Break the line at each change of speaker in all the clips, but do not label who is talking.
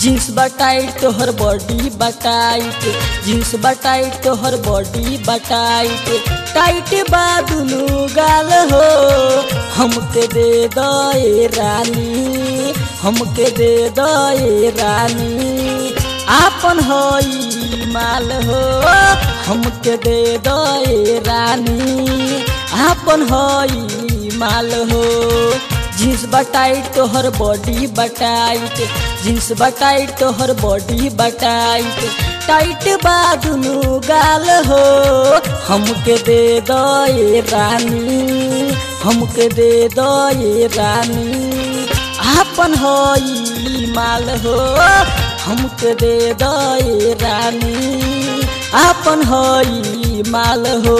jeans बटाइट तोहर body बटाइट jeans बटाइट तोहर body बटाइट tight बा दुनू गाल हो हमके दे दे रानी हमके दे दे रानी आपन हई माल हो हमके दे दे रानी आपन हई माल हो जींस बटाइट तोहर बॉडी बटाइट जींस बटाइट तोहर बॉडी बटाइट टाइट बा दुनू गाल हो हमके दे दे रानी हमके दे दे रानी आपन हई माल हो हमके दे दे रानी आपन हई माल हो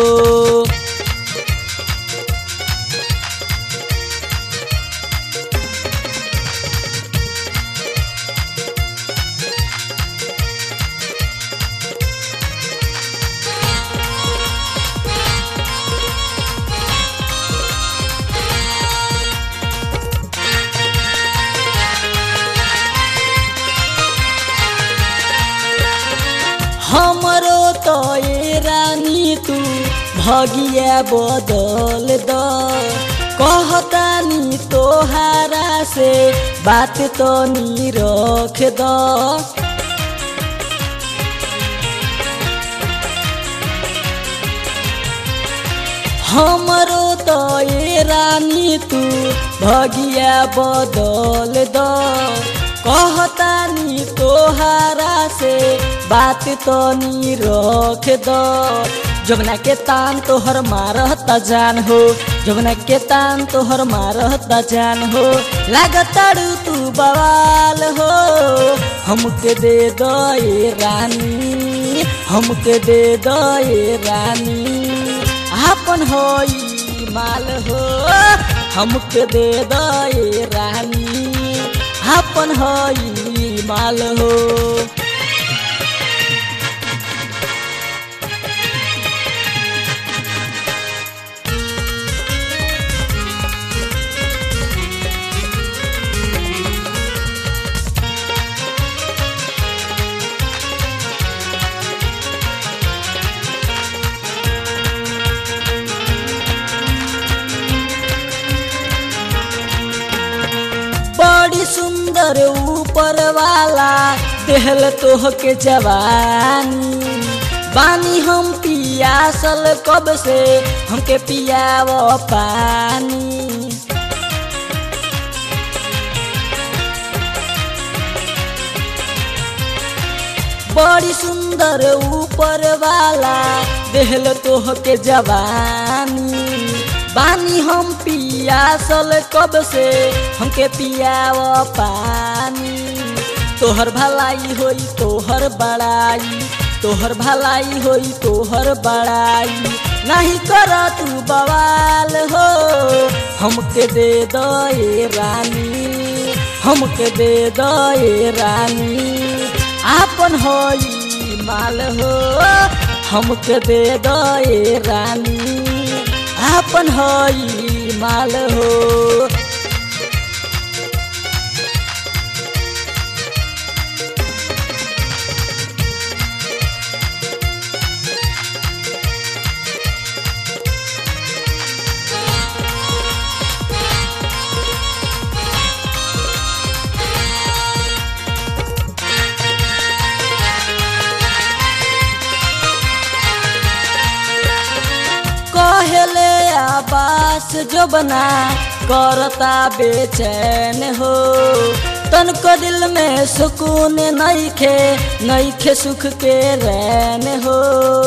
हमरो तो ये रानी तू भगिया बदल द कहतानी तोहारा से बात तो नी रख द हमरो तो ये रानी तू भगिया बदल द कहतानी तोहारा से बात तो नी रख द जमुना के तान तोहर मारता जान हो जमुना के तान तोहर मारता जान हो लागताड़ू तू बवाल हो हमके दे दे रानी हमके दे दे रानी आपन होई माल हो हमके दे दे रानी आपन हई माल हो बड़ी सुंदर ऊपर वाला देहल तोह के जवानी बानी हम पियासल कब से हमके पियाव पानी बड़ी सुंदर ऊपर वाला देहल तोह के जवानी बानी हम पियासल कब से हमके पियाव पानी तोहर भलाई होई तोहर बड़ाई तोहर भलाई होई तोहर बड़ाई नहीं कर तू बवाल हो हमके दे दे रानी हमके दे दे रानी आपन होई माल हो हमके दे दे रानी आपन हई माल हो कहले आबास जो बना करता बेचैन हो तनको दिल में सुकून नईखे नईखे सुख के रैन हो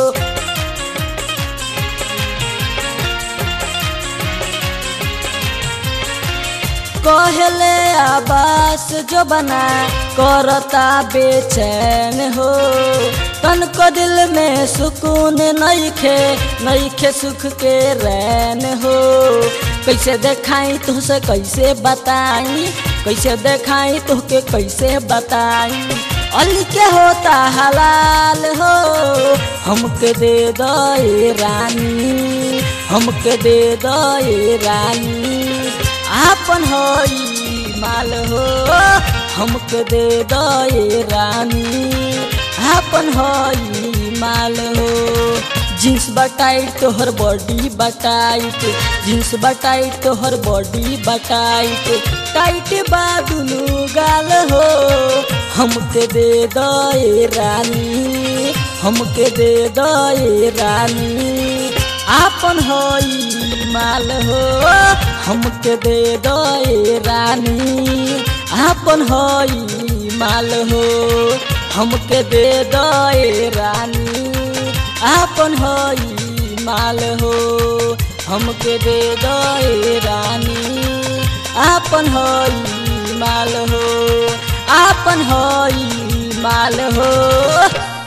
कहले आबास जो बना करता बेचैन हो तनको दिल में सुकून नईखे नईखे सुख के रैन हो कैसे देखाई तुझसे कैसे बताई कैसे देखाई तुहके कैसे बताई अली के होता हलाल हो हमके दे दे रानी हमके दे दे रानी आपन होई माल हो हमके दे दए रानी आपन हई माल हो जींस बटाइट तोहर बॉडी बटाइट जींस बटाइट तोहर बॉडी बटाइट टाइट बा दुनू गाल हो हमके दे दए रानी हमके दे दए रानी आपन हई माल हो हमके दे दए रानी आपन हई माल हो हमके दे दए रानी आपन हई माल हो हमके दे दए रानी आपन हई माल हो आपन हई माल हो